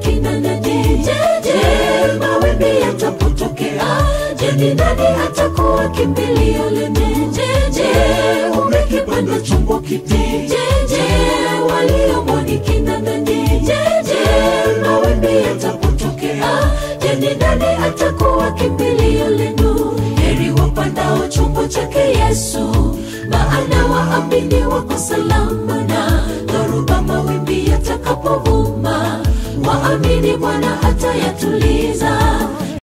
kina nani? Je, je, mawimbi yatapotokea, je, ni nani atakuwa kimbilio lene? Je, je, umekipanda chombo kipi? Je, je, waliomo ni kina nani? Je, je, mawimbi yatapotokea, je, ni nani atakuwa kimbilio lenu? Heri wapandao chombo chake Yesu, maana waamini wako salama na dhoruba mawimbi yatakapovuma, waamini Bwana hata yatulia